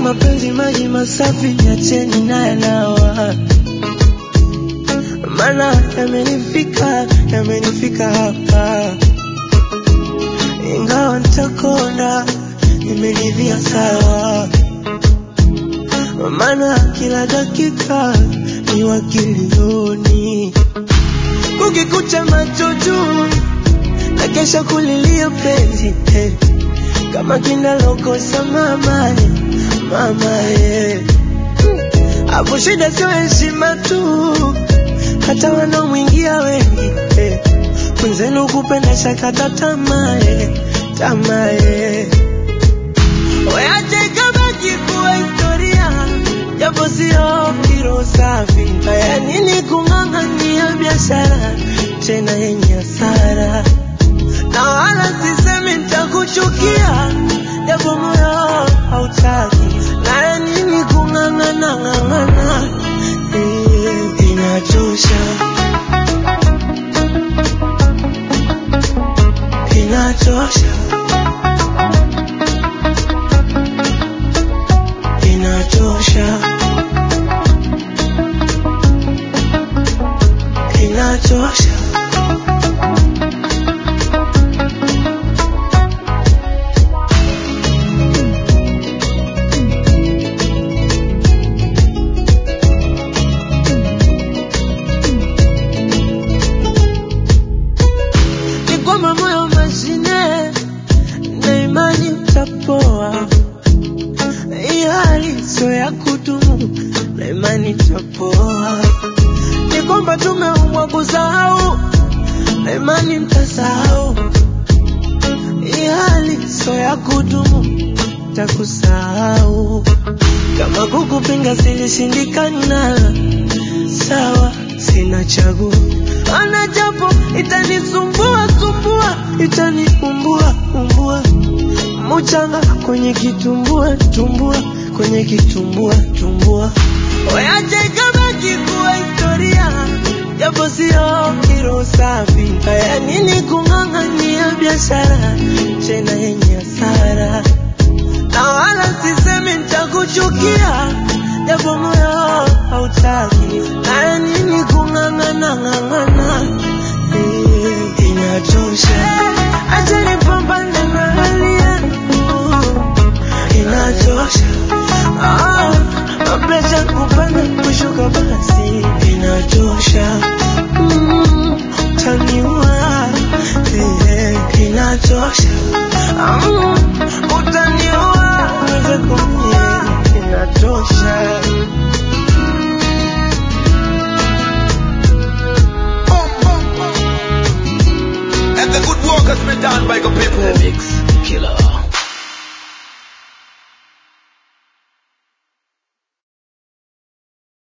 mapenzi maji masafi, niacheni naye nawa, maana yamenifika, yamenifika hapa, ingawa nitakonda, nimeridhia sawa, maana kila dakika ni wakilioni, kukikucha macho juu na kesha kulilia penzi eh, kama kinalokosa mama eh, mama eh. Hapo shida sio heshima tu, hata wanaomwingia wengi eh. Mwenzenu kupenda shakata tamaa eh, tamaa eh. Weache kabaki kuwa historia, japo sio kiro safi. Haya nini kung'ang'ania biashara tena yenye hasara, na wala sisemi nitakuchukia, japo moyo hautaki. Haya nini kung'ang'ana ng'ang'ana, eh, inachosha, inachosha, inachosha, inachosha. ni kwamba moyo mashine na imani utapoa. Hii hali sio ya kudumu na imani itapoa. Ni kwamba tumeumbwa kusahau na imani mtasahau. Hii hali sio ya kudumu, takusahau. Kama kukupinga silishindikana, sawa, sina chaguo. Ana japo itanisumbua sumbua, itaniumbua umbua, muchanga kwenye kitumbua tumbua, kwenye kitumbua tumbua. Weache kabaki kuwa historia, japo sio kiro safi. Haya nini kung'ang'ania biashara tena yenye hasara, na wala sisemi nitakuchukia, japo moyo